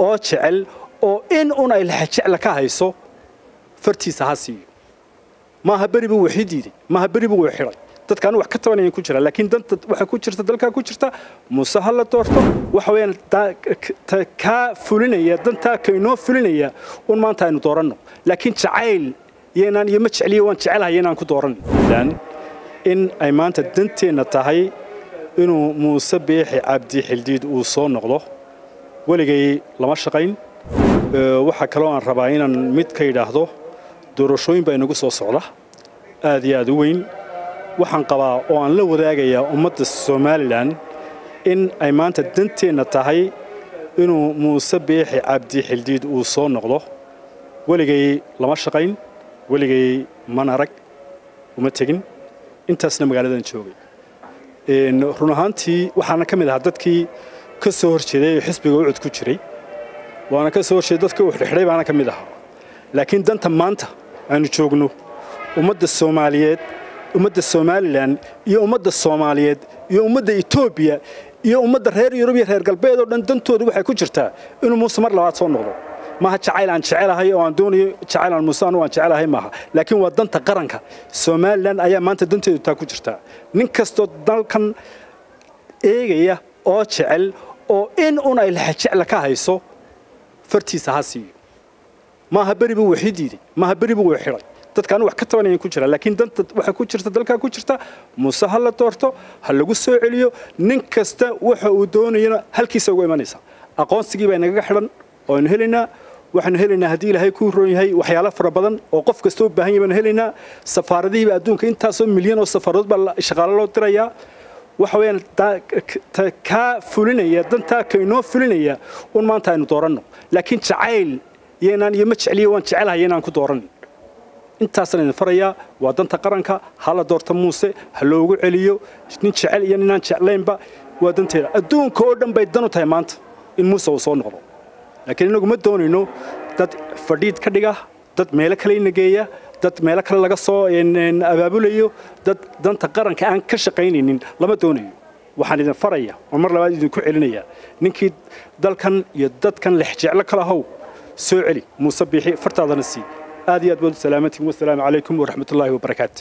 oo jecel oo in un ay lexajecla ka hayso fartiisa ha siiyo maaha beri buu waxii diiday maaha beri buu xidhay dadkaan wax ka tabanayan ku jira laakiin danta waxa ku jirta dalkaa ku jirta muuse ha la doorto waxa weeyaan kaa fulinaya dantaa kainoo fulinaya un maanta aynu dooranno laakiin jacayl iyanaan iyo ma jecliyo waan jecelahay inaan ku dooran in ay maanta danteenna tahay inuu muuse biixi cabdi xildiid uu soo noqdo weligay lama shaqayn waxaa kaloo aan rabaa inaan mid ka yidhaahdo doorashooyin baa inagu soo socda aad iyo aad u weyn waxaan qabaa oo aan la wadaagayaa ummadda somalilan in ay maanta danteenna tahay inuu muuse biixi cabdi xildiid uu soo noqdo weligay lama shaqayn weligay man arag uma tegin intaasna magaaladan joogay run ahaantii waxaana ka mid ahaa dadkii ka soo horjeeday oo xisbiga ucud ku jiray waana ka soo horjeeday dadka uu xidhxidhay baana ka mid ahaa laakiin danta maanta aanu joogno ummadda soomaaliyeed ummadda somalilan iyo ummadda soomaaliyeed iyo ummadda etoobiya iyo ummadda reer yurub iyo reer galbeed oo dhan dantooda waxay ku jirtaa inuu muuse mar labaad soo noqdo maaha jacayl aan jecelahay oo aan doonayo jacayl aan muuse anu aan jecelahay maaha laakiin waa danta qaranka somalilan ayaa maanta danteedu taa ku jirtaa nin kastoo dalkan eegaya oo jecel oo in un ay lexajecla ka hayso fartiisa ha siiyo maaha beri buu waxii diiday maaha beri buu xidhay dadkaan wax ka tabanayan ku jira laakiin danta waxa ku jirta dalkaa ku jirta muuse ha la doorto ha lagu soo celiyo nin kasta waxa uu doonayana halkiisa uga imanaysa aqoonsigii baa inagaga xidhan oo aynu helaynaa waxaanu helaynaa haddii ilaahay kuu roon yahay waxyaalo fara badan oo qof kasta u baahan yahay baanu helaynaa safaaradihiiba adduunka intaasoo milyan oo safaaradood baa shaqaalo loo dirayaa waxa weeyaan kaa fulinaya dantaa kainoo fulinaya un maanta aynu dooranno laakiin jacayl iyanaan iyo ma jecliyo waan jecelahay inaan ku dooran intaasaan idin farayaa waa danta qaranka ha la doorto muuse ha loogu celiyo nin jecel iyo ninaan jeclaynba waa danteeda adduunka oo dhan bay dan u tahay maanta in muuse uu soo noqdo laakiin inagu ma doonayno dad fadhiid ka dhiga dad meelo kale inageeya dad meelo kale laga soo abaabulayo dad danta qaranka aan ka shaqaynaynin lama doonayo waxaan idin faraya oo mar labaad idinku celinaya ninkii dalkan iyo dadkan lexjeclo kala how soo celi muuse biixi fartaadana sii aad iyo aad baad u salaamantiin wasalaamu calaykum waraxmatullaahi wabarakaatu